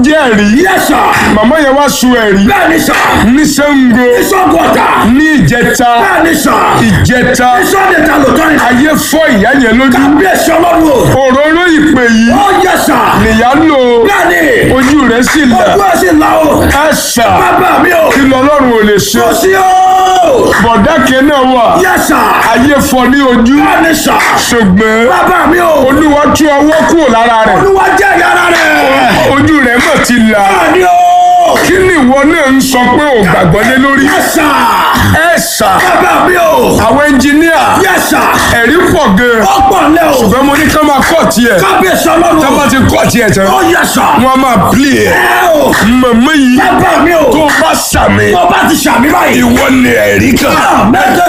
jẹ́ ẹ̀rí Yes sir. màmá yẹn wá sun ẹ̀rí Bẹ́ẹ̀ni sà. ní Ṣàngó Ìṣọ́gọ̀tà. ní ìjẹta Bẹ́ẹ̀ni sà. ìjẹta Ìṣọ́dẹ̀ta lòótọ́ ni. ayé fọ́ ìyá yẹn lójú Kábíyèsí ọlọ́run o. òróró ìpè yìí Ó yẹ sà. nìyá lò Bẹ́ẹ̀ni. ojú rẹ̀ sì là Ojú ẹ̀ sì la o. ẹ̀sà Bàbá mi o. kí lọ́lọ́run ò lè ṣe Kò sí o. bọ̀dá kan náà wà Yes sir. ayé fọ́ ní ojú Bẹ́ẹ̀ni sà. ṣùgbọ́n Bàbá mi o. olúwa tú ọwọ́ kúrò lára rẹ̀ Olúwa jẹ́ ìyára rẹ̀. ojú rẹ̀ mọ̀ ti là Bẹ́ẹ̀ni o. kí ni ìwọ náà ń sọ pé ò gbàgbọ́ lé lórí Yes sir. ẹ̀sà Bàbá mi o. àwọn ẹnjìníà Yes sir. ẹ̀rí pọ̀ gan Ó pọ̀ lẹ́ o. ṣùgbọ́n mo ní ká máa kọ́ tiẹ̀ Kábíyèsí ọlọ́run tá o. bá ti kọ́ tiẹ̀ tán Ó yẹ sà. wọ́n á máa pílì ẹ̀ Ẹ o. mọ̀mọ́ yìí Bàbá mi o. tó bá sàmì Tó bá ti ṣàmì báyìí. ìwọ ni ẹ̀rí kan Mẹ́tẹ̀